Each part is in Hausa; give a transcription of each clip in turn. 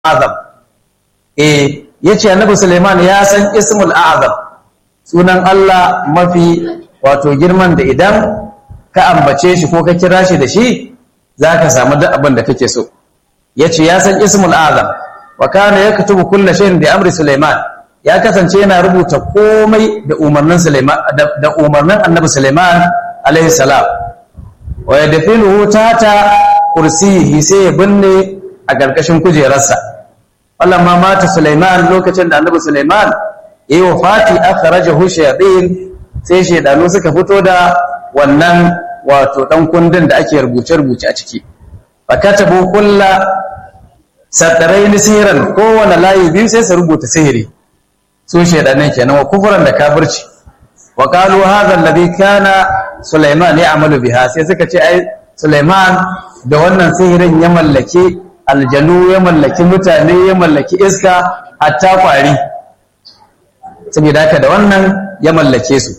azam eh yace annabi Sulaiman ya san ismul azam sunan Allah mafi wato girman da idan ka ambace shi ko ka kira shi da shi zaka samu duk abin da kake so yace ya san ismul azam wa kana yaktubu kulli shay'in bi amri Sulaiman ya kasance yana rubuta komai da umarnin Sulaiman da umarnin annabi Sulaiman alaihi salam wa yadfinuhu tata kursiyi sai ya binne a ƙarƙashin kujerarsa wallan ma mata Sulaiman lokacin da annabi Sulaiman yayi wafati akhrajahu shayatin sai shaydanu suka fito da wannan wato dan kundin da ake rubuce rubuce a ciki fakatabu kulla sadaraini sihiran kowane layi biyu sai su rubuta sihiri su shaydanan kenan wa kufran da kafirci wa qalu hadha alladhi kana Sulaiman ya'malu biha sai suka ce ai Sulaiman da wannan sihirin ya mallaki aljanu ya mallaki mutane ya mallaki iska hatta kwari saboda haka da wannan ya mallake su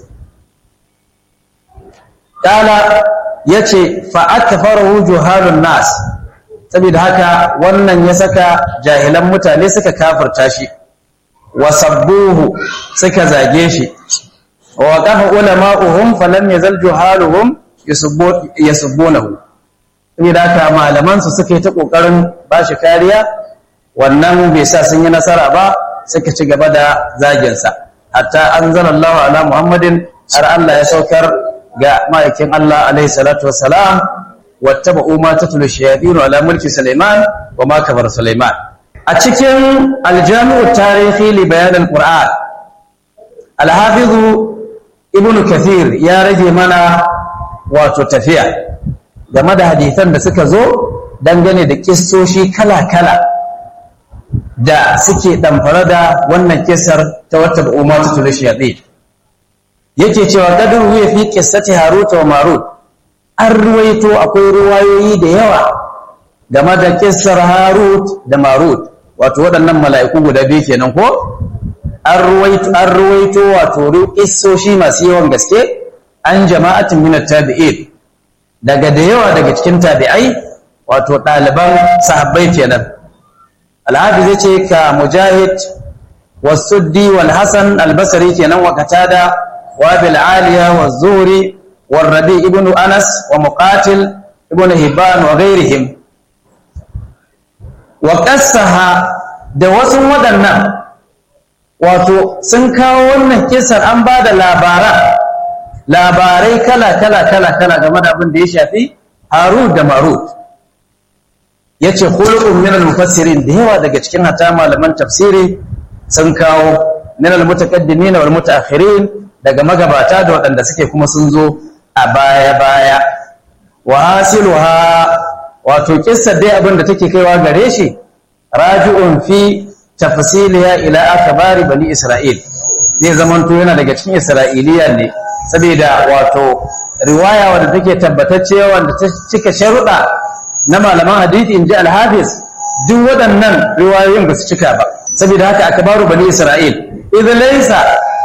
kala yace fa akfaru juhalun nas saboda haka wannan ya saka jahilan mutane suka kafirta shi wa sabbuhu suka zage shi wa waqafa ulama'uhum falam yazal juhaluhum yasubbunahu saboda haka malamansu suka yi ta ƙoƙarin ba shi kariya wannan bai sa sun yi nasara ba suka ci gaba da zaginsa hatta an zana Allah ala Muhammadin har Allah ya saukar ga ma'aikin Allah alaihi salatu wassalam wata ba'uma ta tulu shayadinu ala mulki Sulaiman wa ma kafar Sulaiman a cikin aljami'u tarihi li bayan al-Qur'an al-hafizu ibnu kathir ya rage mana wato tafiya game da hadisan da suka zo dangane da kissoshi kala-kala da suke ɗamfara da wannan kisar ta wata ba'umma ta tuli shaɗe yake cewa kadin wuya fi kissati haruta wa marut an ruwaito akwai ruwayoyi da yawa game da kissar harut da marut wato waɗannan mala'iku guda biyu kenan ko an ruwaito wato kissoshi masu yawan gaske an jama'atin minat tabi'in daga da yawa daga cikin tabi'ai wato ɗaliban sahabbai kenan alhafiz ya ce ka mujahid wasuddi wal hasan albasari kenan wa katada wa bil aliya wa zuri wa rabi ibnu anas wa muqatil ibnu hibban wa ghairihim wa qassaha da wasu waɗannan wato sun kawo wannan kisar an ba da labaran labarai kala kala kala kala game da abin da ya shafi harut da marut ya ce hulun min al-mufassirin da yawa daga cikin hata malaman tafsiri sun kawo min al-mutaqaddimin wal mutaakhirin daga magabata da waɗanda suke kuma sun zo a baya baya wa hasiluha wato kissar dai abin da take kaiwa gare shi raji'un fi tafsiliya ila akbari bani isra'il zai zamanto yana daga cikin isra'iliya ne saboda wato riwaya wadda take tabbatacce wanda ta cika sharuɗa na malaman hadisi inji al-hafiz duk waɗannan riwayoyin ba su cika ba saboda haka akbaru bani isra'il idan laysa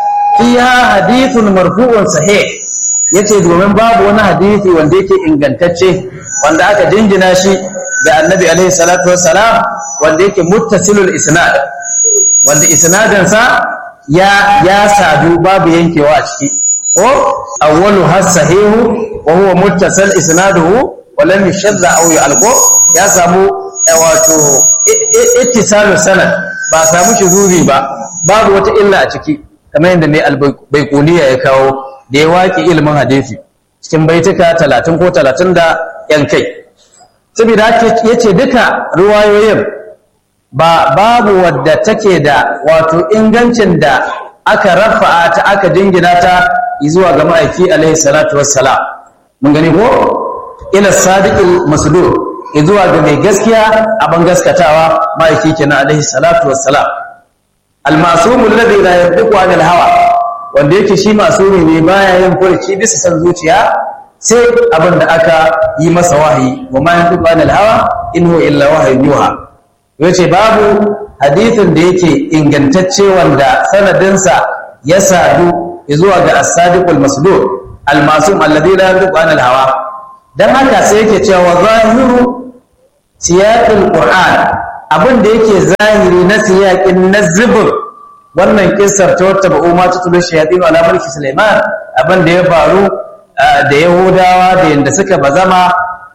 fiha hadithun marfu'un sahih yace domin babu wani hadisi wanda yake ingantacce wanda aka dingina shi ga annabi alaihi salatu wassalam wanda yake muttasilul isnad wanda isnadinsa ya ya sadu babu yankewa a ciki ko awwalu hasahihu wa huwa muttasal isnaduhu wa lam yashadda aw yalqo ya samu wato ittisalu sanad ba samu shuzuri ba babu wata illa a ciki kamar yadda mai albaikuniya ya kawo da ya waƙi ilimin hadisi cikin baituka 30 ko 30 da yan kai saboda haka yace duka ruwayoyin ba babu wadda take da wato ingancin da aka rafa'a ta aka jingina ta zuwa ga ma'aiki alaihi salatu wassalam mun gani ko ila sadiqil masdur zuwa ga mai gaskiya abin gaskatawa ma'aiki kenan alaihi salatu wassalam al-ma'sum alladhi la yabdiqu 'anil hawa wanda yake shi masumi ne baya yin furci bisa san zuciya sai abin da aka yi masa wahayi wa ma yantiqu 'anil hawa in huwa illa wahyun yuha yace babu hadithin da yake ingantacce wanda sanadinsa ya sadu zuwa ga as-sadiqul masdur al-masum alladhi la yantiqu 'anil hawa dan haka sai yake cewa zahiru siyaqul qur'an abin da yake zahiri na siyaƙin na zubur wannan kissar ta wata ba'u ma ta tulu shayatin ala mulki Sulaiman abin da ya faru da Yahudawa da yanda suka bazama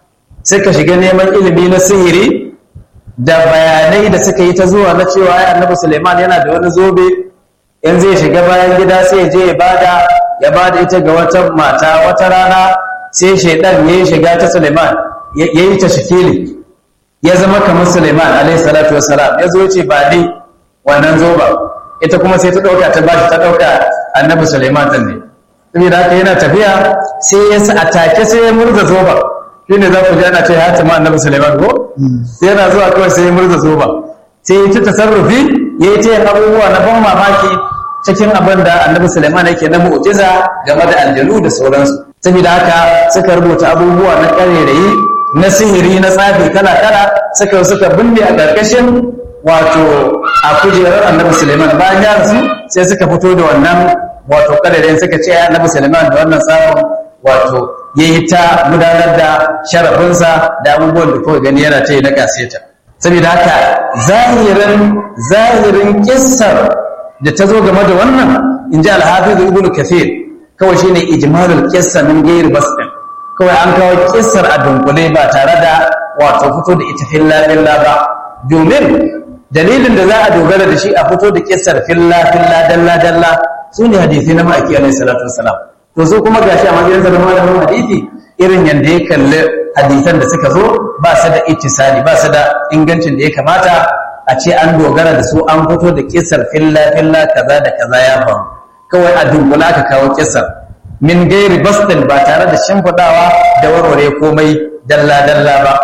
suka shiga neman ilimi na sihiri da bayanai da suka yi ta zuwa na cewa ya annabi Sulaiman yana da wani zobe in zai shiga bayan gida sai ya je ya bada ya bada ita ga wata mata wata rana sai shaidan ya yi shiga ta Sulaiman ya yi ta shikili ya zama kamar Sulaiman alaihi salatu wassalam ya zo ya ce ba ni wannan zoba ita kuma sai ta dauka ta bashi ta dauka annabi Sulaiman din ne saboda haka yana tafiya sai ya sa atake sai ya murza zoba shine za ku ji ana ce ya tama annabi Sulaiman ko sai yana zuwa kawai sai ya murza zoba sai ya ci tasarrufi ya yi ta yin abubuwa na ban mamaki cikin abin da annabi Sulaiman yake na mu'jiza game da aljanu da sauransu saboda haka suka rubuta abubuwa na ƙarerayi na sihiri na tsafi kala-kala suka suka binne a ƙarƙashin wato a kujerar annabi Suleiman bayan ya rasu sai suka fito da wannan wato ƙarerayin suka ce annabi Suleiman da wannan tsafin wato ya yi ta gudanar da sharafinsa da abubuwan da kawai gani yana ta yi na kaseta saboda haka zahirin zahirin kissar da ta zo game da wannan in ji alhafiz ibnu kathir kawai shine ijmalul qissa min ghairi basdin kawai an kawo kissar a dunkule ba tare da wato fito da ita filla filla ba domin dalilin da za a dogara da shi a fito da kissar filla filla dalla dalla su ne hadisi na ma'aiki alaihi salatu wassalam to so kuma gashi a matsayin da malamin hadisi irin yanda ya kalli hadisan da suka zo ba su da ittisali ba su da ingancin da ya kamata a ce an dogara da su an fito da kissar filla filla kaza da kaza ya faru kawai a dunkula aka kawo kissar min gairi bastin ba tare da shimfiɗawa da warware komai dalla-dalla ba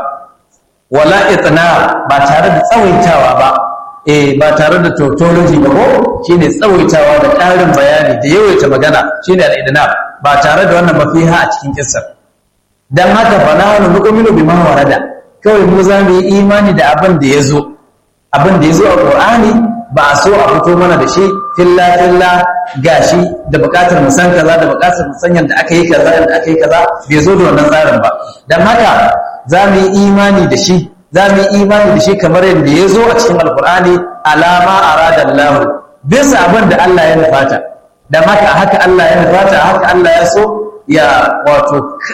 wala itna ba tare da tsawaitawa ba eh ba tare da tautology ba ko shine tsawaitawa da ƙarin bayani da yawaita magana shine al-idna ba tare da wannan mafiha a cikin kissar dan haka fa nahnu nu'minu bima warada kawai mu za mu yi imani da abin da yazo abin da yazo a Qur'ani ba a so a fito mana da shi filla filla gashi da bukatar mu san kaza da bukatar mu san yadda aka yi kaza yadda aka yi kaza bai zo da wannan tsarin ba dan haka za mu yi imani da shi za mu yi imani da shi kamar yadda ya zo a cikin alkur'ani alama arada Allah bisa abin da Allah ya nufata dan haka haka Allah ya nufata haka Allah ya so ya wato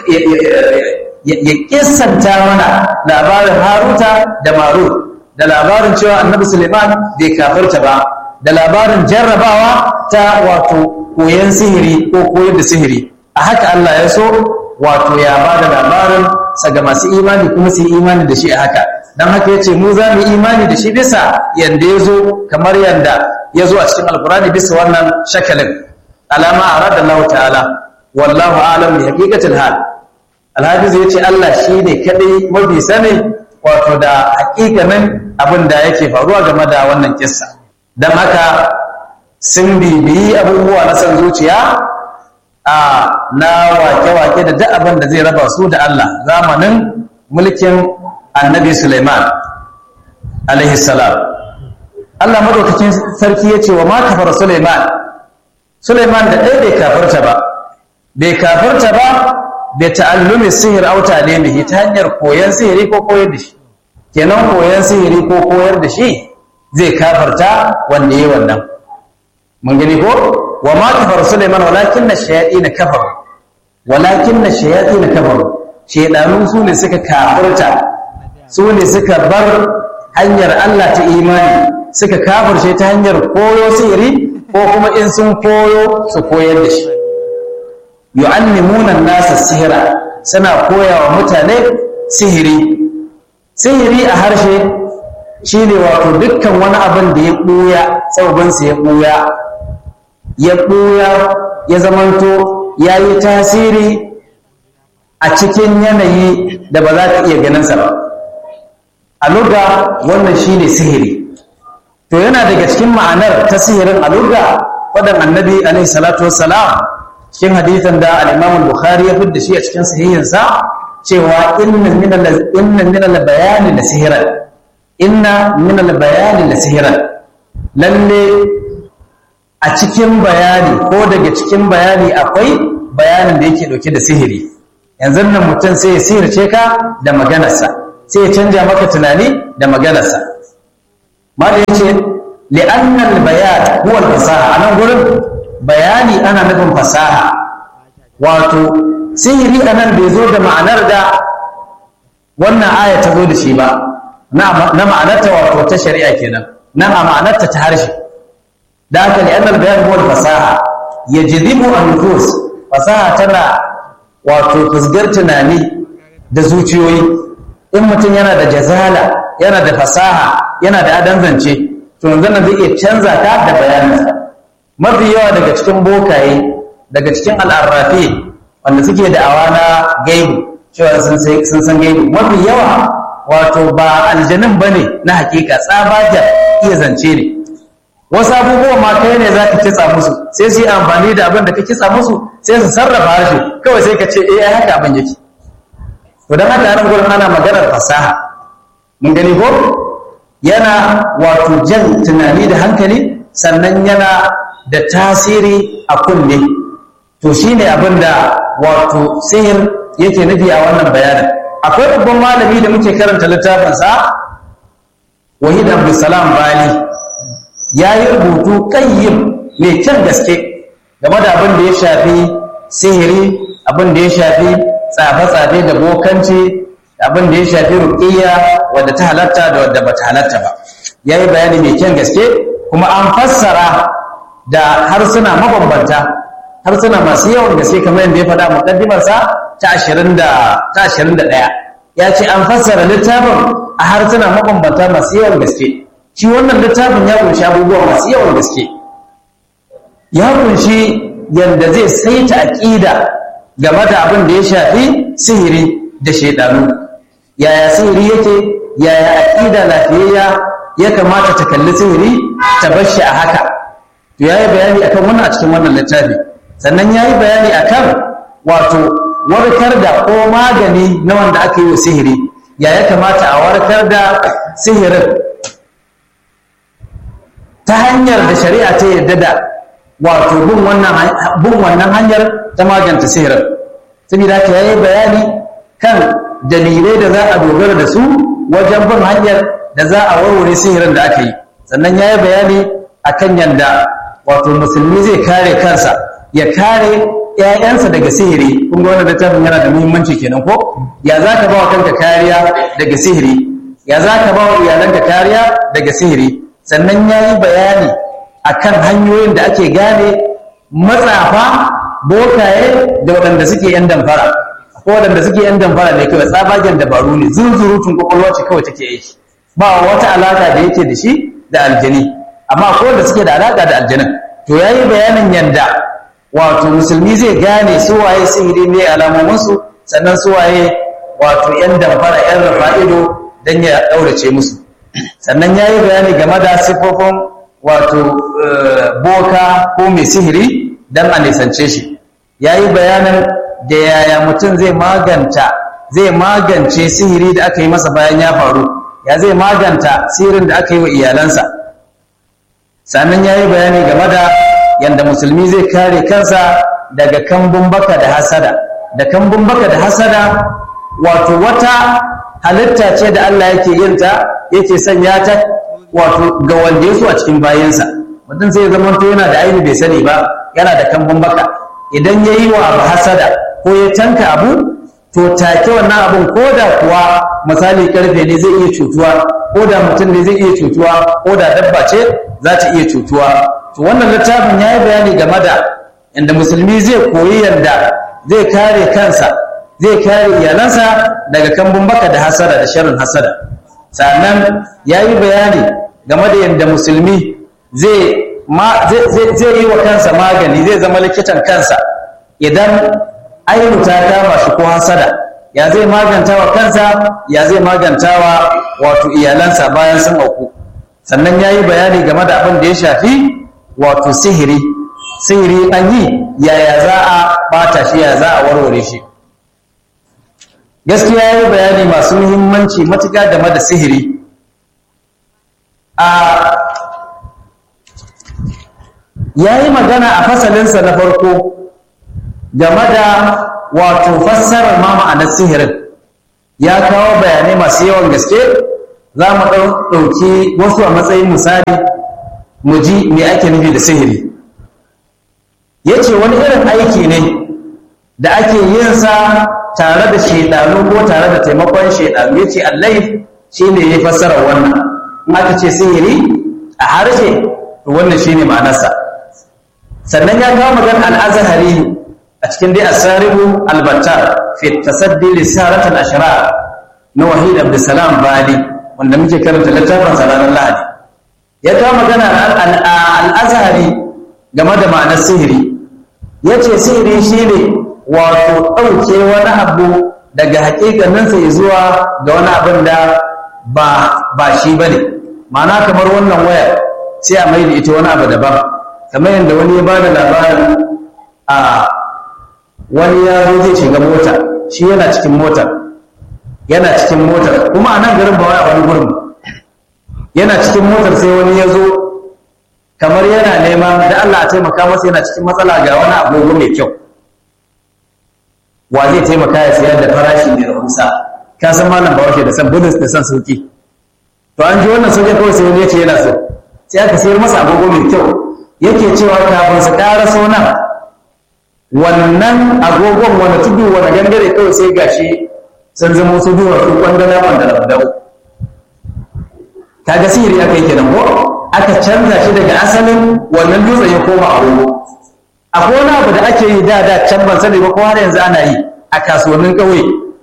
ya kissanta mana labarin Haruta da Marut da labarin cewa annabi Suleiman bai kafirta ba da labarin jarrabawa ta wato koyon sihiri ko koyar da sihiri a haka Allah ya so wato ya ba da labarin sa ga masu imani kuma su yi imani da shi a haka don haka ya ce mu za mu imani da shi bisa yanda ya zo kamar yanda ya zo a cikin alkurani bisa wannan shakalin alama a radar Allah ta'ala wallahu alam bi haqiqatil hal alhafiz ya ce Allah shi ne kadai mafi sani wato da hakikanin abin da yake faruwa game da wannan kissa don haka sun bibiyi abubuwa na san zuciya a na wake-wake da duk abin da zai raba su da Allah zamanin mulkin annabi Suleiman alaihi salam Allah madaukakin sarki ya ce wa ma kafar Suleiman Suleiman da ɗaya bai kafarta ba bai kafarta ba da ta'allumi sihir auta ne ta hanyar koyon sihiri ko koyar da shi kenan koyon sihiri ko koyar da shi zai kafarta wanda yi wannan mun gani ko wa ma kafar Sulaiman walakin na shayaɗi na kafar walakin na shayaɗi na kafar shaidanu su ne suka kafarta su ne suka bar hanyar Allah ta imani suka kafarce ta hanyar koyo sihiri ko kuma in sun koyo su koyar da shi yu'allimuna nasa sihira suna koyawa mutane sihiri sihiri a harshe shine wato dukkan wani abin da ya ɓuya tsaubansa ya ɓuya ya ɓuya ya zamanto ya yi tasiri a cikin yanayi da ba za ka iya ganinsa ba a luga wannan shine sihiri to yana daga cikin ma'anar ta sihirin a luga waɗan annabi alaihi salatu wassalam cikin hadithan da al-imam bukhari ya fidda shi a cikin sahihinsa cewa inna min al-bayani la sihiran inna min al-bayani la sihiran lalle a cikin bayani ko daga cikin bayani akwai bayanin da yake dauke da sihiri yanzu nan mutum sai ya sihirce ka da maganarsa sai ya canja maka tunani da maganarsa mala yace li'annal bayan huwa fasaha anan gurin bayani ana nufin fasaha wato sihiri anan bai zo da ma'anar da wannan aya ta zo da shi ba na ma'anarta wato ta shari'a kenan na a ma'anarta ta harshe da haka li'annal bayan huwa fasaha yajzibu an-nufus fasaha tana wato fusgar tunani da zuciyoyi in mutum yana da jazala yana da fasaha yana da adan zance to yanzu nan zai iya canza ta da bayaninsa mafi yawa daga cikin bokaye daga cikin al'arrafi wanda suke da awa na gaibu cewa sun san gaibu mafi yawa wato ba aljanin ba ne na hakika tsabajar iya zance ne wasu abubuwa ma kai ne za ka kitsa musu sai su yi amfani da abin da ka kitsa musu sai su sarrafa harshe kawai sai ka ce eh haka abin yake to don haka nan gurin ana maganar fasaha mun gani ko yana wato jan tunani da hankali sannan yana da tasiri a kunne to shine abin da wato sihir yake nufi a wannan bayanin akwai babban malami da muke karanta littafinsa wahid abdulsalam bali ya yi rubutu kayyim mai kyan gaske game da abin da ya shafi sihiri abin da ya shafi tsafe-tsafe da bokanci abin da ya shafi ruƙiyya wadda ta halatta da wadda ba ta halatta ba ya yi bayani mai kyan gaske kuma an fassara da harsuna mabambanta harsuna masu yawan gaske kamar yadda ya faɗa muƙaddimarsa ta ashirin da ɗaya ya ce an fassara littafin a harsuna mabambanta masu yawan gaske shi wannan littafin ya kunshi abubuwa masu yawan gaske ya kunshi yadda zai saita aƙida game da abin da ya shafi sihiri da shaidanu yaya sihiri yake yaya aƙida lafiyayya ya kamata ta kalli sihiri ta bar shi a haka to yayi bayani akan wannan a cikin wannan littafi sannan yayi bayani akan wato warkar da ko magani na wanda aka yi wa sihiri ya ya kamata a warkar da sihirin ta hanyar da shari'a ta yarda da wato bin wannan hanyar ta maganta sihirin saboda ka yayi bayani kan dalilai da za a dogara da su wajen bin hanyar da za a warware sihirin da aka yi sannan ya yi bayani a kan yadda wato musulmi zai kare kansa ya kare ‘ya'yansa daga sihiri kun ga wannan littafin yana da muhimmanci kenan ko ya za ka ba wa kanka kariya daga sihiri ya za ka ba wa iyalanka kariya daga sihiri sannan ya yi bayani a kan hanyoyin da ake gane matsafa bokaye da waɗanda suke ‘yan damfara ko waɗanda suke ‘yan damfara ne kawai tsabagen dabaru ne zunzurutun kwakwalwa ce kawai take aiki ba wata alaka da yake da shi da aljani amma ko da suke da alaka da aljanin to yayi bayanin yanda wato musulmi zai gane su waye sihiri ne alamomin su sannan su waye wato yan damfara yan rafa'ido dan ya daurace musu sannan yayi bayani game da sifofin wato boka ko mai sihiri dan a nisance shi yayi bayanin da yaya mutum zai maganta zai magance sihiri da aka yi masa bayan ya faru ya zai maganta sihirin da aka yi wa iyalansa sannan ya yi bayani game da yadda musulmi zai kare kansa daga kambun baka da hasada da kambun baka da hasada wato wata halitta ce da Allah yake yinta yake sanya ta wato ga wanda yaso a cikin bayansa mutum sai ya zama to yana da aini bai sani ba yana da kambun baka idan ya yi wa abu hasada ko ya tanka abu to take wannan abun ko da kuwa misali karfe ne zai iya cutuwa ko da mutum ne zai iya cutuwa ko da dabba ce za ta iya cutuwa to wannan littafin ya yi bayani game da inda musulmi zai koyi yadda zai kare kansa zai kare iyalansa daga kambun baka da hasada da sharin hasada sannan ya yi bayani game da yadda musulmi zai yi wa kansa magani zai zama likitan kansa idan ainu ta kama shi ko hasada ya zai maganta wa kansa ya zai maganta wa wato iyalansa bayan sun auku sannan ya yi bayani game da abin da ya shafi wato sihiri sihiri an yi yaya za a bata shi ya za a warware shi gaskiya ya yi bayani masu muhimmanci matuƙa game da sihiri a ya yi magana a fasalinsa na farko game da wato fassarar ma ma'anar sihirin ya kawo bayanai masu yawan gaske za mu ɗauki wasu a matsayin misali mu ji me ake nufi da sihiri ya ce wani irin aiki ne da ake yin sa tare da shaidanu ko tare da taimakon shaidanu ya ce allai shi ne ya fassara wannan in aka ce sihiri a harshe to wannan shi ne ma'anarsa sannan ya kawo magana al'azahari a cikin dai asaribu albattar fi tasaddi lisaratul ashrar na wahid abdussalam bali wanda muke karanta littafin ranar lahadi ya kawo magana al'azahari game da ma'anar sihiri ya ce sihiri shi ne wato ɗauke wani abu daga hakikaninsa ya zuwa ga wani abin da ba shi ba ne ma'ana kamar wannan wayar sai a mai da ita wani abu daban kamar yadda wani ya ba da labarin a wani ya zo zai shiga mota shi yana cikin motar yana cikin motar kuma a nan garin ba wai a wani gurin yana cikin motar sai wani ya zo kamar yana neman da Allah a taimaka masa yana cikin matsala ga wani agogo mai kyau wa zai taimaka ya sayar da farashi mai rahusa ka san malam bawashi da san bonus da san sauki to an ji wannan sauki kawai sai wani ya ce yana so sai aka sayar masa agogo mai kyau yake cewa kafin su ƙara so nan wannan agogon wani tudu wani gangare kawai sai gashi sun zama su duwar su kwandana wanda da dawo kaga sihiri aka yi kenan ko aka canza shi daga asalin wannan dutsen ya koma agogo akwai wani abu da ake yi da da can ban sani ba ko har yanzu ana yi a kasuwannin ƙauye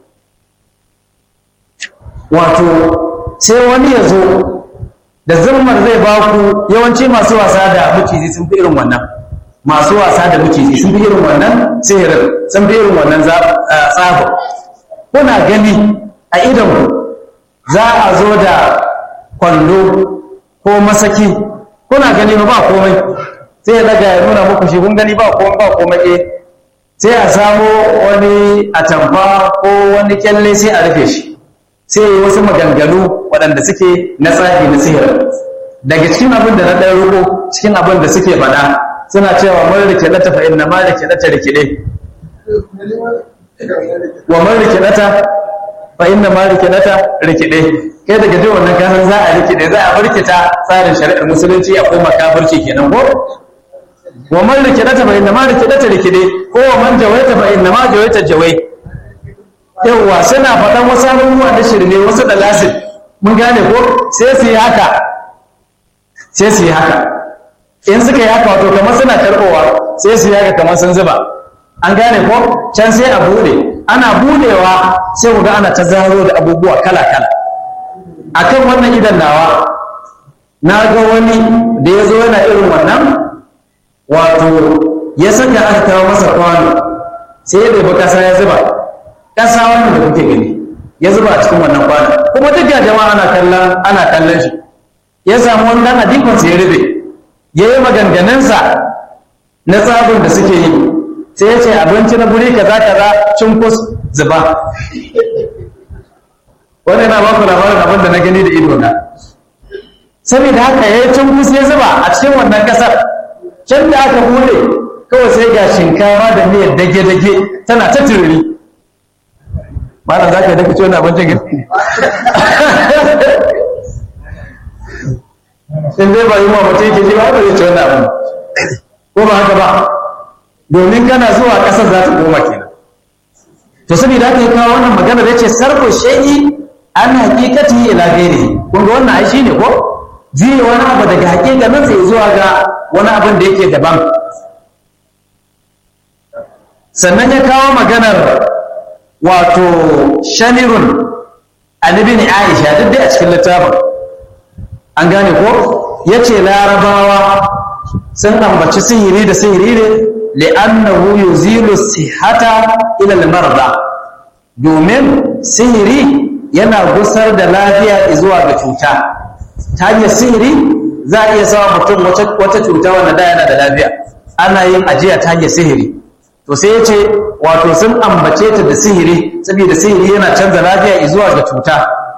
wato sai wani ya zo da zurmar zai ba ku yawanci masu wasa da maciji sun fi irin wannan masu wasa da maciji sun fi irin wannan sihirin sun fi irin wannan tsafin kuna gani a idonku za a zo da kwallo ko masaki kuna gani ba komai sai ya daga ya nuna muku shi kun gani ba komai ba komai eh sai a samo wani atamfa ko wani kyalle sai a rufe shi sai yi wasu maganganu waɗanda suke na tsafi na sihir daga cikin abin da na ɗan ruko cikin abin da suke faɗa suna cewa mun rike na tafa inna ma rike na ta rikide wa mun rike na ta fa inna ma rike na ta rikide kai daga jin wannan kasan za a rikide za a birkita tsarin shari'ar musulunci a koma kafirci kenan ko wa man rikidata fa inna ma rikidata rikide ko wa man jawaita fa inna ma jawaita jawai yawa suna faɗan wasu abubuwa da shirme wasu da lasin mun gane ko sai su yi haka sai su yi haka in suka yi haka wato kamar suna karɓowa sai su yi haka kamar sun zuba an gane ko can sai a bude ana budewa sai ku ga ana ta zaro da abubuwa kala kala akan wannan idan nawa na ga wani da ya zo yana irin wannan wato ya saka aka kawo masa kwano sai ya ɗebi ƙasa ya zuba ƙasa wannan da kuke gani ya zuba a cikin wannan kwano kuma duk ga jama'a ana kallon ana kallon shi ya samu wani dan adikon ya rube ya yi maganganunsa na tsabin da suke yi sai ya ce abinci na guri kaza kaza cunkus zuba wani na baku labarin abin da na gani da ido na saboda haka ya yi cunkus ya zuba a cikin wannan kasar can da aka bude kawai sai ga shinkawa da miyar dage-dage tana ta tururi malam za ka daga ciwon abincin gaske in dai ba yi wa mutum yake ji ba ba zai ci wannan abin ko ba haka ba domin kana zuwa ƙasar za ta koma kenan to saboda haka ya kawo wannan magana da ce sarko shay'i an hakikati ila gairi kun ga wannan ai shine ko jiye wani abu daga hakikanin sai zuwa ga wani abin da yake daban sannan ya kawo maganar wato shamirun alibin aisha duk dai a cikin littafin an gane ko ya ce larabawa sun ambaci sihiri da sihiri ne li'annahu yuzilu sihata ila al-marda domin sihiri yana gusar da lafiya zuwa ga cuta ta hanyar sihiri za a iya sawa mutum wata cuta wanda da yana da lafiya ana yin ajiya ta hanyar sihiri to sai ya ce wato sun ambace ta da sihiri saboda sihiri yana canza lafiya zuwa ga cuta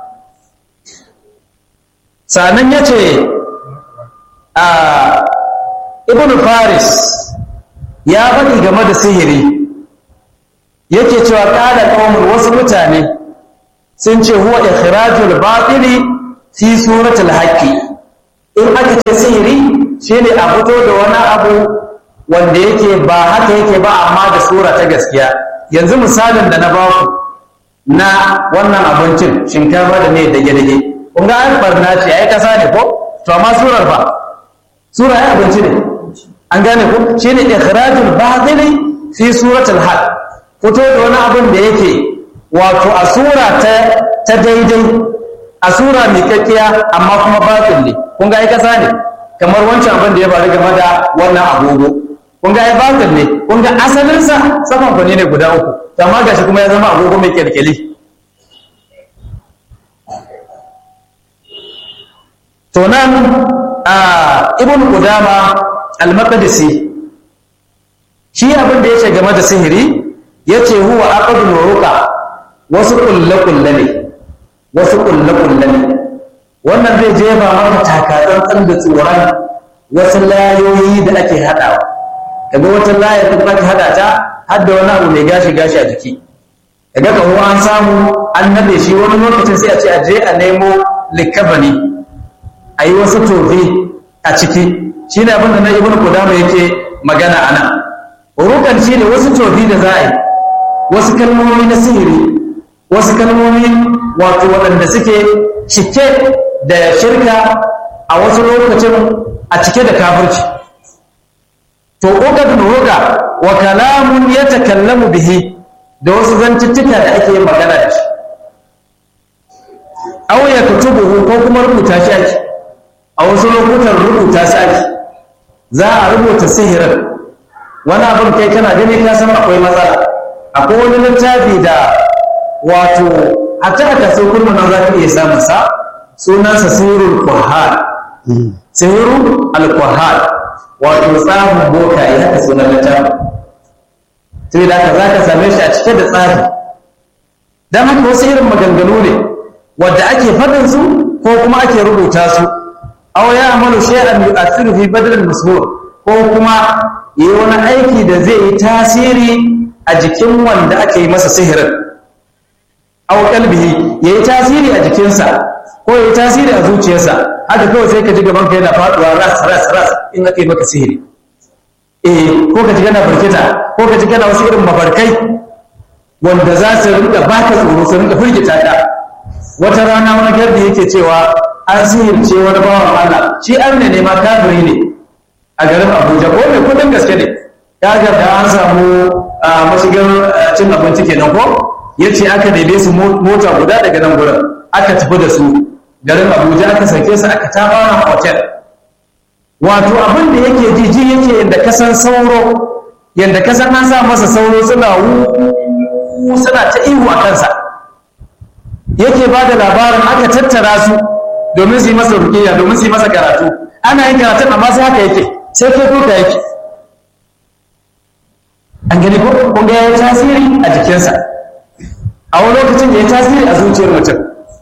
sannan ya ce a ibn faris ya faɗi game da sihiri yake cewa ƙada ƙaunar wasu mutane sun ce huwa ikhrajul batili fi suratul haqqi in aka ce sihiri shine a fito da wani abu wanda yake ba haka yake ba amma da sura ta gaskiya yanzu misalin da na baku na wannan abincin shinkafa da mai dage-dage kun ga an barna ce ai kasa ne ko to amma surar ba sura ya abinci ne an gane ko shine ikhrajul batili fi suratul haq fito da wani abin da yake wato a sura ta ta daidai a sura mai kakkiya amma kuma batil ne kun ga ai kasa ne kamar wancan abin da ya faru game da wannan agogo kun ga ai batil ne kun ga asalin sa saman fane ne guda uku amma gashi kuma ya zama agogo mai kyalkyali to nan a ibn qudama al-maqdisi shi abin da yace game da sihiri yace huwa aqdul ruqa wasu kulle kulle ne wasu kulle kulle ne wannan zai jefa maka takatsan da tsoron wasu layoyi da ake hadawa kaga wata laya da ake hada ta har da wani abu mai gashi gashi a jiki kaga kawo an samu an nade shi wani lokacin sai a ce a je a nemo likabani a yi wasu tofi a ciki shi ne abinda na ibn kudama yake magana a nan rukan shi ne wasu tofi da za a yi wasu kalmomi na sihiri wasu kalmomi wato waɗanda suke cike da shirka a wasu lokacin a cike da kafirci to uqadun ruga wa kalamun yatakallamu bihi da wasu zantuttuka da ake yin magana da shi aw yaktubuhu ko kuma rubuta shi ake a wasu lokutan rubuta su ake za a rubuta sihirin wani abin kai kana gani ka san akwai matsala akwai wani littafi da wato a ta aka sai kurma nan za ka iya samun sa sunansa sihirul kuhal sihirul alkuhal wato tsarin bokaye haka sunan littafin sai da za ka same shi a cike da tsari don haka wasu irin maganganu ne wadda ake faɗin su ko kuma ake rubuta su aw ya amalu shay'an yu'athiru fi badal al-mashhur ko kuma yi wani aiki da zai yi tasiri a jikin wanda aka yi masa sihirin aw qalbihi yayi tasiri a jikinsa ko yayi tasiri a zuciyarsa haka kawai sai ka ji gaban ka yana faduwa ras ras ras in aka yi maka sihiri eh ko ka ji kana barkita ko ka ji kana wasu irin mabarkai wanda za su rinka baka tsoro su rinka firgita ka wata rana wani gardi yake cewa an sihirce wani bawan Allah shi an ne ma kafiri ne a garin Abuja ko mai kudin gaske ne kaga da an samu mashigar cin abinci kenan ko yace aka daidai su mota guda daga nan gurin aka tafi da su garin Abuja aka sake su aka tabawa hotel wato abin da yake jiji yake yadda kasan sauro yadda kasan an sa masa sauro suna wu suna ta ihu a kansa yake ba da labarin aka tattara su domin su yi masa rukiya domin su yi masa karatu ana yin karatun amma sai haka yake sai kai ko ka yake an gani ko kun ga ya tasiri a jikinsa a wani lokacin ya tasiri a zuciyar mutum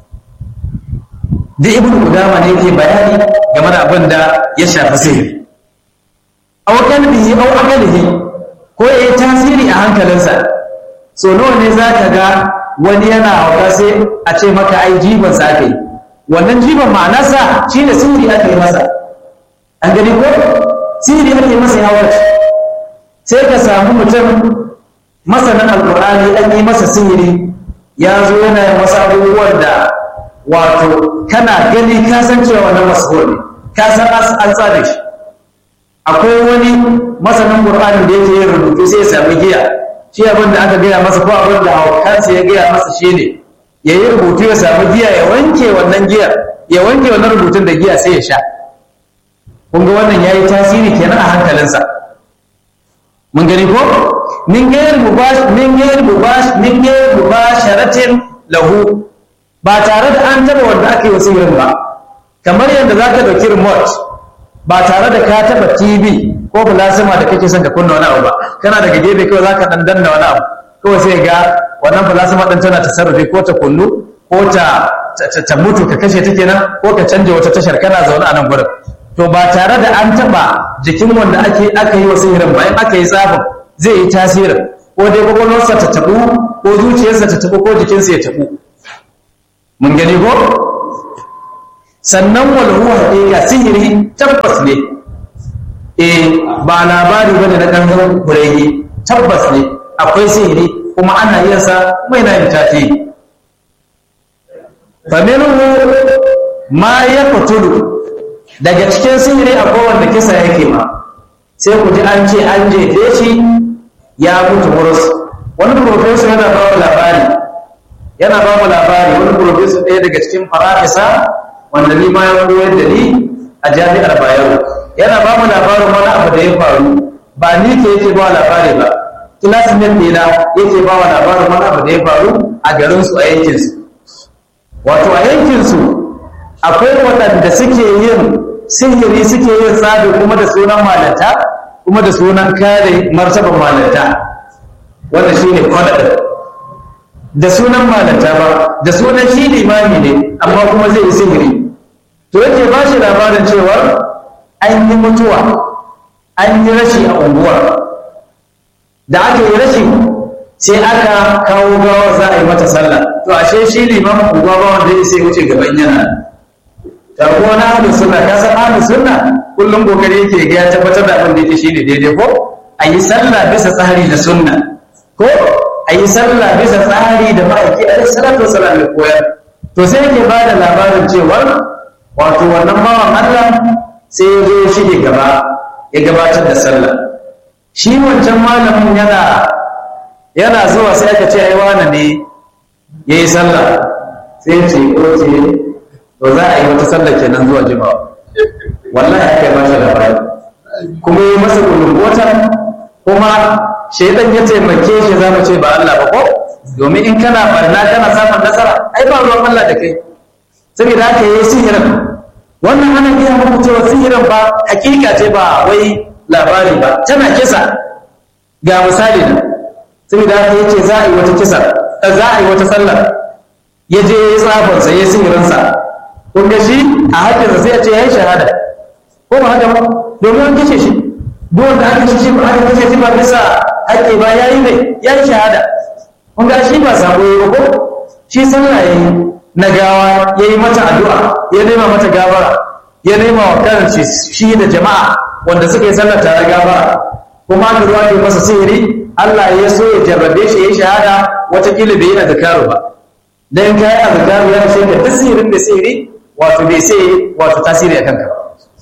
duk ibn qudama ne yake bayani game da abin da ya shafi sihiri aw qalbihi aw aqlihi ko ya tasiri a hankalinsa so nawa ne zaka ga wani yana hauka sai a ce maka ai jiban sa kai wannan jiban ma'anarsa shine sihiri aka yi masa an gani ko sihiri ake masa ya warke sai ka samu mutum masanin alkur'ani an yi masa sihiri ya zo yana yin wasu abubuwan da wato kana gani ka san cewa wannan masu ne ka san an tsare shi akwai wani masanin qur'ani da yake yin rubutu sai ya sami giya shi abin da aka gaya masa ko abin da haukansa ya gaya masa shi ne ya yi rubutu ya sami giya ya wanke wannan giya ya wanke wannan rubutun da giya sai ya sha kun ga wannan ya yi tasiri kenan a hankalinsa mun gani ko min gayar mubash min gayar mubash min gayar mubasharatin lahu ba tare da an taba wanda aka yi wasirin ba kamar yadda za ka ɗauki remote ba tare da ka taba tv ko plasma da kake son ka kunna wani abu ba kana daga gefe kawai za ka ɗan danna wani abu kawai sai ga wannan plasma ɗin tana tasarrufi ko ta kunnu ko ta ta mutu ka kashe ta kenan ko ka canja wata tashar kana zaune a nan gurin to ba tare da an taba jikin wanda ake aka yi wa sihirin bayan aka yi tsafin zai yi tasirin ko dai kwakwalwarsa ta tabu ko zuciyarsa ta tabu ko jikinsa ya tabu mun gani ko sannan walhu haƙiƙa sihiri tabbas ne eh ba labari bane na ɗan kurege tabbas ne akwai sihiri kuma ana yin sa kuma yana yin tafi faminhu ma ya fitulu daga cikin sihiri akwai wanda kisa yake ma sai ku ji an ce an jefe shi ya mutu murus wani profesor yana ba mu labari yana ba mu labari wani profesor ɗaya daga cikin farafisa wanda ni ma ya koyar da ni a jami'ar bayero yana ba mu labarin wani abu da ya faru ba ni ke yake ba labari ba classmate ɗina yake ba wa labarin wani abu da ya faru a garinsu a yankinsu wato a yankinsu akwai waɗanda suke yin sihiri suke yin tsabi kuma da sunan malanta kuma da sunan kare martaban malanta wanda shi ne kwadadin da sunan malanta ba da sunan shi limami ne amma kuma zai yi sihiri to yake ba shi labarin cewa an yi mutuwa an yi rashi a unguwar da aka yi rashi sai aka kawo gawa za a yi mata sallah to ashe shi limamin unguwa ba wanda ya sai wuce gaban yana ta kuwa na ahlus sunna ka san ahlus sunna kullum kokari yake ga ya tabbatar da abin da yake shine daidai ko a yi sallah bisa tsari da sunna ko a yi sallah bisa tsari da ma'aiki a salatu wasalam ya koyar to sai yake ba da labarin cewa wato wannan bawan Allah sai ya zo shige gaba ya gabatar da sallah shi wancan malamin yana yana zuwa sai aka ce ai wani ne yayi sallah sai ya ce ko ce to za a yi wata sallah kenan zuwa jimawa wallahi aka yi masa labari kuma yi masa kulungotar kuma shaidan ya taimake shi za mu ce ba Allah ba ko domin in kana barna kana samun nasara ai ba ruwan Allah da kai saboda haka yi sihirin wannan ana iya muku cewa sihirin ba hakika ce ba wai labari ba tana kisa ga misali nan saboda haka yace za a yi wata kisa za a yi wata sallar ya je ya yi tsafarsa ya yi sihirinsa kun ga shi a haƙƙinsa sai ya ce ya yi shahada ko ba haka ba domin an kashe shi duk wanda aka kashe shi ba aka kashe shi ba bisa haƙƙi ba ya yi mai ya yi shahada kun ga shi ba sabo ya ko shi sallah ya yi na gawa ya yi mata addu'a ya nema mata gabara ya nema wa kan shi da jama'a wanda suka yi sallar tare gabara kuma aka zuwa ke masa sihiri Allah ya so ya jarrabe shi ya yi shahada watakila bai yi azkaru ba dan kai azkaru ya shi da tasirin da sihiri wato bai sai wato tasiri a kanka ba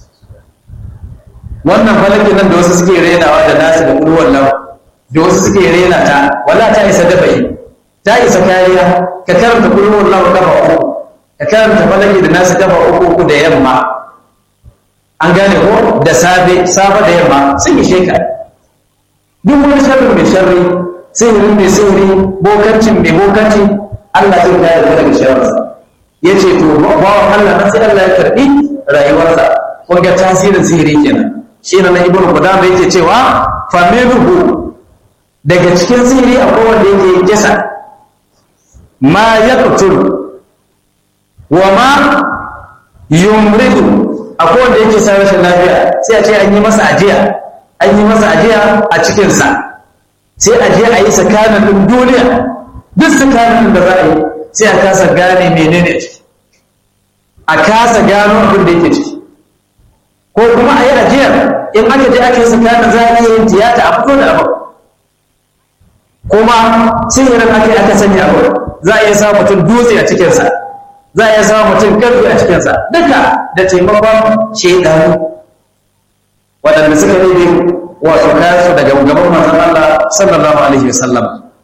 wannan falakin nan da wasu suke renawa da nasu da kulwar lawa da wasu suke rena ta wala ta isa dabai ta isa kariya ka karanta kulwar lawa kafa uku ka karanta falaki da nasu kafa uku uku da yamma an gane ko da safe safe da yamma sun yi sheka duk wani sharri mai sharri sihirin mai sihiri bokancin mai bokanci Allah zai kare ka daga sharrinsa ya ce to bawan Allah na sai Allah ya karbi rayuwarsa kun ga tasirin sihiri kenan shi ne na ibnu qudama yake cewa familuhu daga cikin sihiri akwai wanda yake kisa ma yaqtul wa ma yumridu akwai wanda yake sa rashin lafiya sai a ce an yi masa ajiya an yi masa ajiya a cikinsa sai ajiya a yi tsakanin duniya duk tsakanin da za a yi sai a kasa gane menene ciki a kasa gano abin da yake ciki ko kuma a yi ajiyar in aka je aka yi tsakanin za a iya yin tiyata a fito da abu kuma sihirin aka yi aka sanya abu za a iya sa mutum dutse a cikinsa za a iya sa mutum karfi a cikinsa duka da taimakon shaidanu waɗanda suka nemi wato kayansu daga gaban manzon Allah sallallahu alaihi wasallam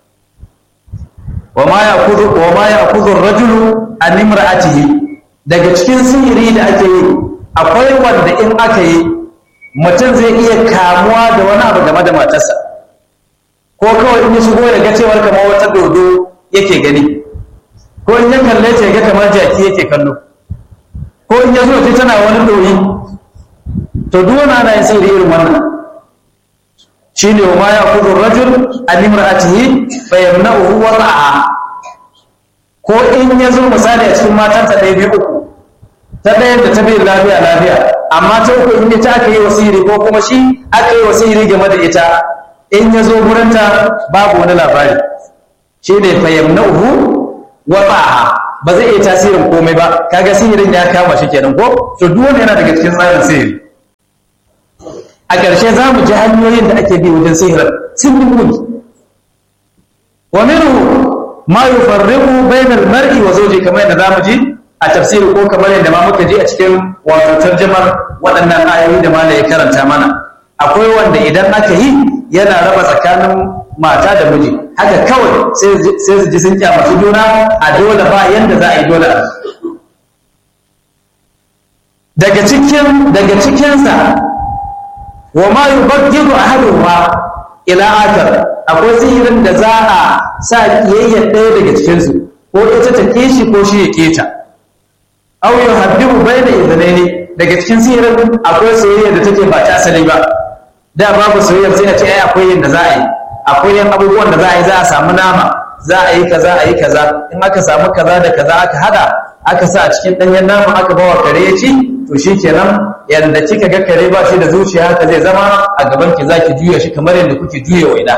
wa ma ya'khudhu ar-rajulu an imra'atihi daga cikin sihiri da ake yi akwai wanda in aka yi mutum zai iya kamuwa da wani abu game da matarsa ko kawai in ya shigo ya ga cewar kamar wata dodo yake gani ko in ya kalle ta ga kamar jaki yake kallo ko in ya zo ta tana wani doyi to duk wani ana yin sihiri irin wannan shine wa ma ya'khudhu ar-rajul an imra'atihi fa yamna'uhu wada'aha ko in ya zo misali a cikin matansa ɗaya biyu uku ta ɗaya da ta biyu lafiya lafiya amma ta uku in ita aka yi wasiri ko kuma shi aka yi wasiri game da ita in ya zo gurinta babu wani labari shi ne fa yamna'uhu wada'aha ba zai iya tasirin komai ba kaga sihirin ya kama shi kenan ko to duk wanda yana daga cikin tsarin sihiri a ƙarshe za mu ji hanyoyin da ake bi wajen sihirin sun yi muni wa minhu ma yufarriqu bainal mar'i wa zawji kamar yadda zamu ji a tafsiri ko kamar yadda ma muka ji a cikin wato tarjumar waɗannan ayoyi da malai ya karanta mana akwai wanda idan aka yi yana raba tsakanin mata da miji haka kawai sai su ji sun kyamaci juna a dole ba yanda za a yi dole daga cikin daga cikinsa wa ma yubaghidu ahaduhuma ila akar akwai sihirin da za a sa kiyayya ɗaya daga cikinsu ko ita ta kishi ko shi ya keta aw yuhabbibu bayna idhnaini daga cikin sihirin akwai soyayya da take ba ta asali ba da babu soyayya sai a ce ai akwai yin da za a yi akwai yin abubuwan da za a yi za a samu nama za a yi kaza a yi kaza in aka samu kaza da kaza aka hada aka sa a cikin ɗanyen nama aka bawa kare ya ci to shi kenan yadda kika ga kare ba shi da zuciya haka zai zama a gaban ki zaki juya shi kamar yadda kuke juya waina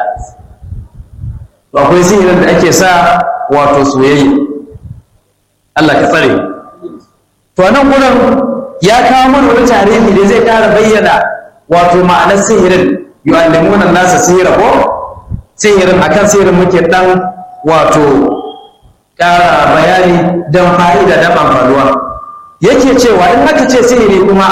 to akwai sihirin da ake sa wato soyayya Allah ka tsare to nan gurin ya kawo mana wani tarihi da zai kara bayyana wato ma'anar sihirin yu'allimuna nasa sihira ko sihirin akan sihirin muke dan wato kara bayani don fa'ida da amfanuwa yake cewa in aka ce sihiri kuma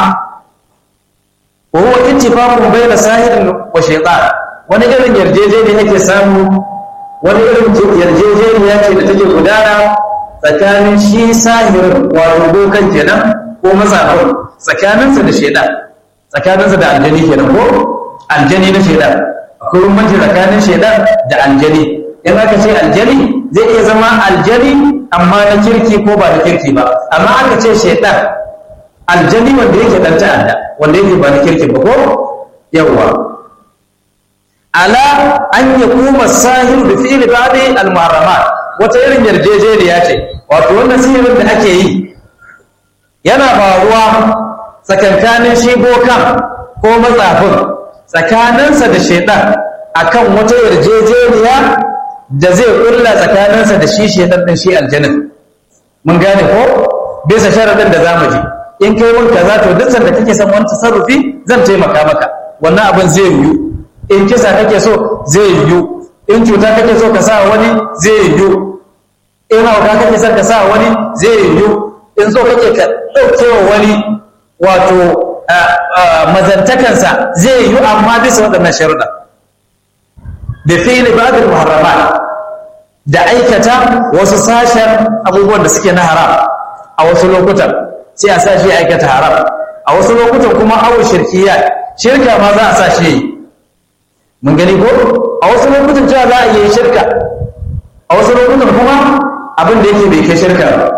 wa huwa ittifaqun bayna sahirin wa shaytan wani irin yarjejeniya yake samu wani irin yarjejeniya ce da take gudana tsakanin shi sahirin wato dokan kenan ko mazafin tsakaninsa da shaytan tsakaninsa da aljani kenan ko aljani na shaytan akwai bambanci tsakanin shaytan da aljani in aka ce aljani zai iya zama aljani amma na kirki ko ba na kirki ba amma aka ce shaitan aljani wanda yake dan ta'adda wanda yake ba na kirki ba ko yawwa ala an ya kuma sahiru da fi'li ba'di al-muharramat wata irin yarjejeniya ce wato wannan sihirin da ake yi yana faruwa tsakankanin shi bokan ko matsafin tsakaninsa da shaitan akan wata yarjejeniya da zai kulla tsakaninsa da shi shedan din shi aljanin mun gane ko bisa sharadin da zamu ji in kai mun kaza to duk sanda kake son wani tasarrufi zan taimaka maka wannan abin zai yiwu in kisa kake so zai yiwu in cuta kake so ka sa wani zai yiwu in hauka kake son ka sa wani zai yiwu in so kake ka ɗauke wa wani wato mazantakansa zai yiwu amma bisa waɗannan sharuɗa da fi'li ba'd al-muharramat da aikata wasu sashen abubuwan da suke na haram a wasu lokutan sai a sashi aikata haram a wasu lokutan kuma awu shirkiya shirka ma za a sa shi mun gani ko a wasu lokutan cewa za a yi shirka a wasu lokutan kuma abin da yake bai kai shirka ba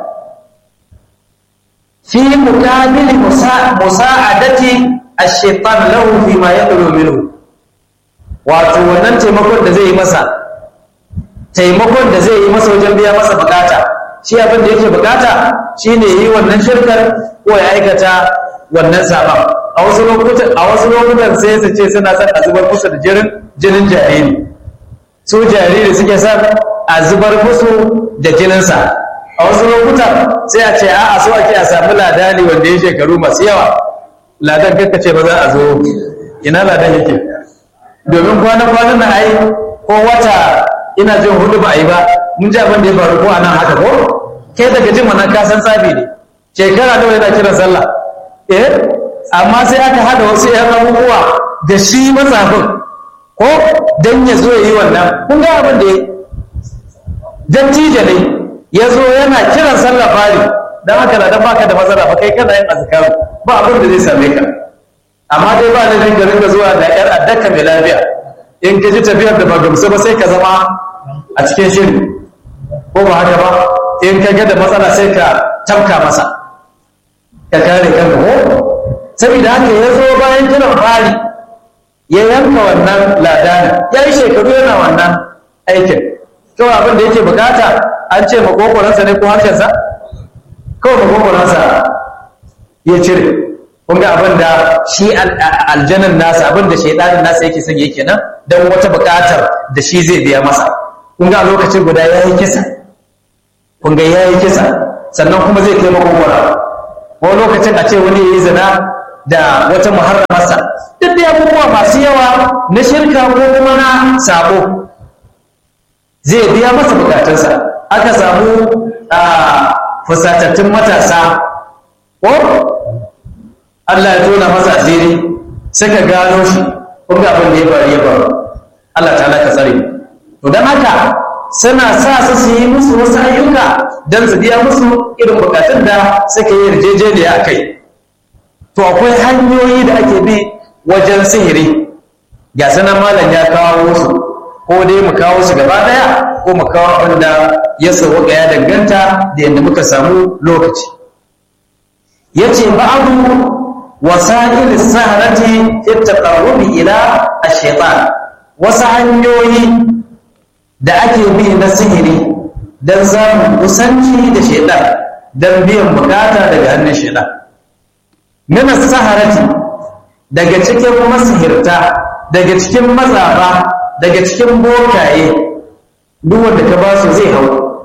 fi mukamili musa'adati ash-shaytan lahu fi ma yadlu minhu wato wannan taimakon da zai yi masa taimakon da zai yi masa wajen biya masa bukata shi abin da yake bukata shine yi wannan shirkar ko ya aikata wannan saban a wasu lokutan a wasu lokutan sai su ce suna son a zubar musu da jirin jinin jariri su jariri suke son a zubar musu da jininsa a wasu lokutan sai a ce a'a so ake a samu ladani wanda ya shekaru masu yawa ladan kakkace ba za a zo ina ladan yake domin kwana-kwanan na ai ko wata ina jin hudu ba a yi ba mun ji abin da ya faru ko a nan haka ko kai daga jin wannan kasan tsafi ne shekara nawa yana kiran sallah eh amma sai aka hada wasu yan abubuwa da shi matsafin ko dan ya zo ya yi wannan kun ga abin da ya dattijo ne ya zo yana kiran sallah fari dan haka na dan baka da matsala ba kai kana yin azkaru ba abin da zai same ka amma dai ba laifin ka rinka zuwa da yar addaka mai lafiya in ka ji tafiyar da ba gamsu ba sai ka zama a cikin shiri ko ba haka ba in ka ga da matsala sai ka tafka masa ka kare kanka ko saboda haka ya zo bayan kiran fari ya yanka wannan ladanin ya yi shekaru yana wannan aikin kawai abin da yake bukata an ce makokoransa ne ko harshensa kawai makokoransa ya cire kun ga abin da shi aljanin nasa abin da shaidanin nasa yake son yake nan don wata buƙatar da shi zai biya masa kun ga a lokacin guda ya yi kisa kun ga ya yi kisa sannan kuma zai kai makogwara ko lokacin a ce wani ya yi zina da wata muharramarsa duk da abubuwa masu yawa na shirka ko kuma na sabo zai biya masa bukatunsa aka samu a fusatattun matasa ko Allah ya tona masa asiri suka gano shi kun ga abin da ya faru ya faru Allah ta ka tsare to don haka suna sa su su yi musu wasu ayyuka don su biya musu irin bukatun da suka yi yarjejeniya a kai to akwai hanyoyi da ake bi wajen sihiri ga sanan malam ya kawo su ko dai mu kawo su gaba daya ko mu kawo abin da ya sauka ya danganta da yadda muka samu lokaci yace ba'adu wasa'il saharati fi taqarrubi ila ash-shaytan wasu hanyoyi da ake bi na sihiri don samun kusanci da shaitan don biyan bukata daga hannun shaitan mina saharati daga cikin masihirta daga cikin mazaba daga cikin bokaye duk wanda ka ba su zai hau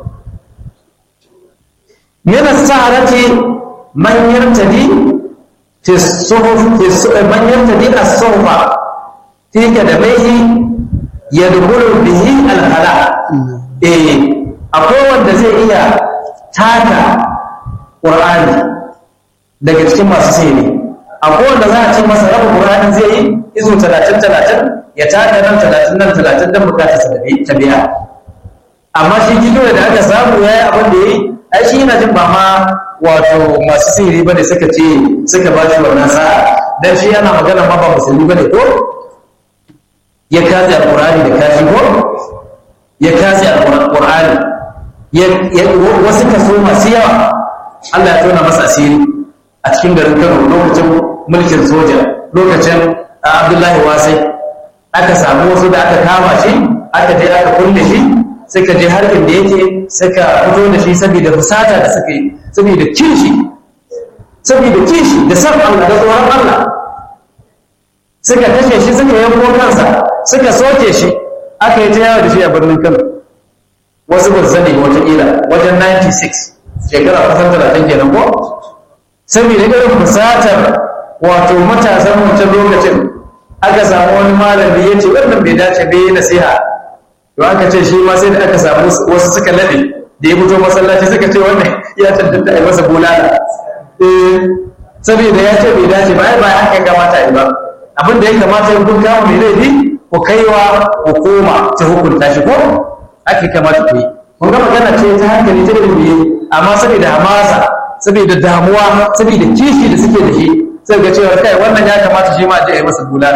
mina saharati man yartadi fi suhuf man yartadi as-suhfa fi kadamaihi yadkhulu bihi al-hala eh akwai wanda zai iya taka qur'ani daga cikin masu sihiri akwai wanda za a ce masa rabu qur'ani zai yi izo 30 30 ya taka nan 30 nan 30 dan bukata sa ta biya amma shi gido da aka samu yayi abin da yayi ai shi yana jin ba ma wato masu sihiri bane suka ce suka ba shi wannan sa'a dan shi yana magana ma ba musulmi bane ko ya katse alƙur'ani da kashi ko ya katse alƙur'ani wasu kaso masu yawa Allah ya tona masa asiri a cikin garin Kano lokacin mulkin soja lokacin Abdullahi Wasai aka samu wasu da aka kama shi aka je aka kulle shi suka je harkin da yake suka fito da shi saboda fusata da suka yi saboda kishi saboda kishi da san Allah da tsoron Allah suka kashe shi suka yanko kansa suka soke shi aka yi ta yawo da shi a birnin kano wasu ba zane watakila wajen 96 shekara kusan talatin kenan ko saboda irin fusatar wato matasan wancan lokacin aka samu wani malami ya ce wannan bai dace bai nasiha to aka ce shi ma sai da aka samu wasu suka laɗe da ya fito masallaci suka ce wannan ya tantance a yi masa bulala saboda ya ce bai dace ba ai ba haka kamata yi ba abin da ya kamata ya kun kama mai laifi ku kaiwa hukuma ta hukunta shi ko ake kamata ku yi kun ga magana ce ta hankali ta ilimi amma saboda hamasa saboda damuwa saboda kishi da suke da shi sai ga cewa kai wannan ya kamata shi ma a je a yi masa bulala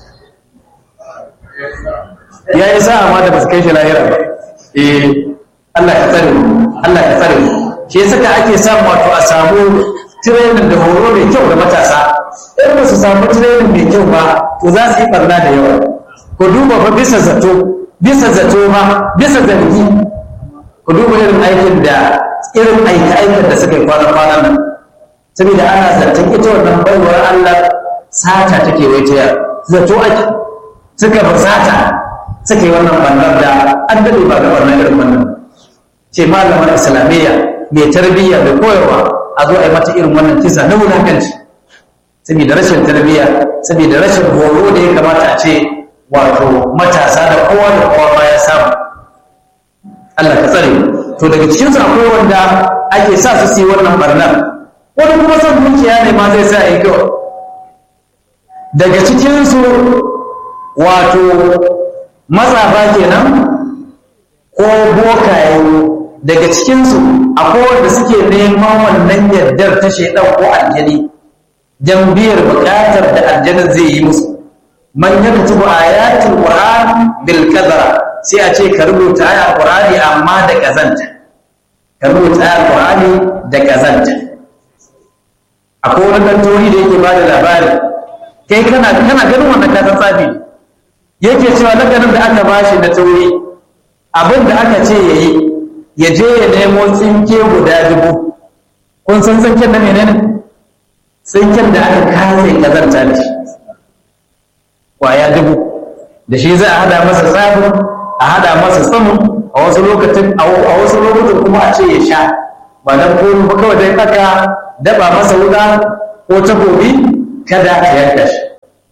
ya yi sa'a ma da ba su kai shi lahira ba eh Allah ya tsare Allah ya tsare shi saka ake samu wato a samu training da horo mai kyau da matasa in ba su samu training mai kyau ba to za su yi barna da yawa ku duba fa bisa zato bisa zato ba bisa zargi ku duba irin aikin da irin aika aikin da suka yi kwana kwana nan saboda ana zaton ita wannan baiwar Allah sata take waitaya zato ake suka ba sata suka yi wannan bannar da an daɗe ba ga wannan irin wannan ce malamar islamiyya mai tarbiyya da koyarwa a zo a yi mata irin wannan kisa na wulakanci saboda rashin tarbiyya saboda rashin horo da ya kamata a ce wato matasa da kowa da kowa ma ya samu Allah ka tsare to daga cikin su akwai wanda ake sa su yi wannan barnar wani kuma son dukiya ne ma zai sa yi kawai daga cikin su wato matsafa kenan ko bokaye daga cikinsu akwai wanda suke neman wannan yardar ta shaidan ko aljani don biyar bukatar da aljanin zai yi musu man ya kutubu ayatul qur'an bil kadara sai a ce ka rubuta ayat qur'ani amma da kazanta ka rubuta ayat qur'ani da kazanta akwai wani kantori da yake ba da labari kai kana kana ganin wannan kasan tsafi yake cewa lakanin da aka bashi na tauri abin da aka ce yayi ya je ya nemo tsinke guda dubu kun san tsinken na menene tsinken da aka kase kazanta da shi kwaya dubu da shi za a hada masa sabon a hada masa tsamun a wasu lokacin a wasu lokutan kuma a ce ya sha ba dan koyo ba kawai dai aka daba masa wuka ko takobi kada ka yanka shi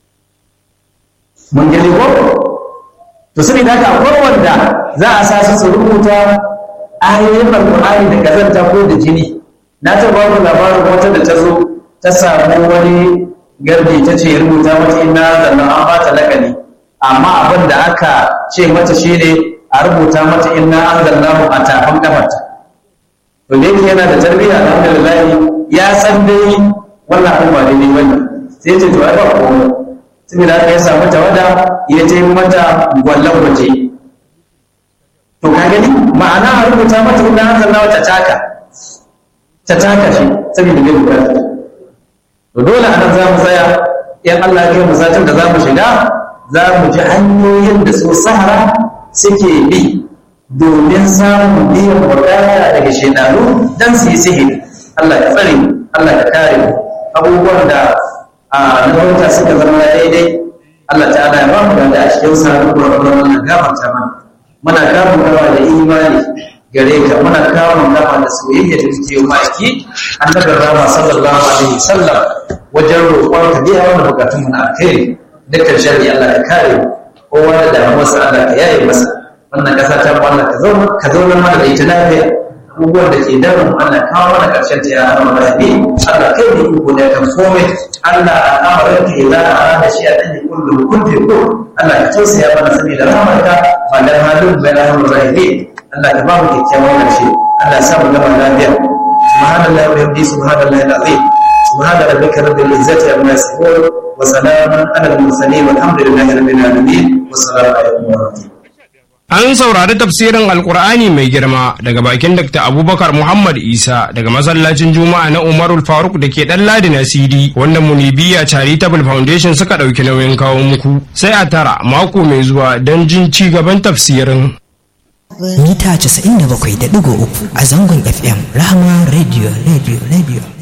mun gani ko to sai da haka akwai wanda za a sa su rubuta ayoyin alqur'ani da kazanta ko da jini na ta ba ku labarin wata da ta zo ta samu wani garbi ta ce rubuta mata ina zanna an ba ta lakani amma abin da aka ce mata shine a rubuta mata inna anzalnahu a tafin kafarta to da yake yana da tarbiyya alhamdulillah ya san dai wannan abin ba daidai bane sai ce to ai ba komai saboda haka ya samu tawada ya je mata gwallon waje to ka gani ma'ana a rubuta mata inna anzalnahu ta taka ta taka shi saboda bai bukata to dole anan za mu tsaya in Allah ya kai mu satin da za mu shiga za mu ji hanyoyin da su sahara suke bi domin samun biyan bukata daga shekaru don su yi sihiri Allah ya tsare Allah ya kare abubuwan da a nauta suka zama daidai Allah ta ya ba mu da a cikin sa da kuma Allah gafarta mana muna kamun gawa da imani gare ka muna kamun gawa da soyayya da muke yi maki annabi rama sallallahu alaihi wasallam wajen roƙon ka biya mana bukatun mu na alkhairi dukkan shari'a Allah ya kare mu kowa da damuwarsa Allah ka yaye masa wannan ƙasa ta mu Allah ka zauna ka zauna mana da ita lafiya abubuwan da ke damun Allah kawo mana ƙarshen ta ya hana rabi Allah kai ne iko da kan komai Allah al'amarin ka idza arada shi an yi kullu kun fi kun Allah ka tausaya mana saboda rahmarka ba da halin bai rahmar rabi Allah ka ba mu kyakkyawan ƙarshe Allah ya sa mu gama lafiya subhanallahi wa bihamdihi subhanallahi alazim سبحان ربك رب العزة عما يصفون وسلام على المرسلين والحمد لله رب العالمين والسلام عليكم ورحمة الله An saurari tafsirin Alkur'ani mai girma daga bakin Dr. Abubakar Muhammad Isa daga masallacin Juma'a na Umarul Faruk da ke ɗan Ladi na CD wanda Munibiya Charitable Foundation suka ɗauki nauyin kawo muku. Sai a tara mako mai zuwa don jin ci gaban tafsirin. Mita 97.3 a zangon FM Rahama Radio Radio Radio.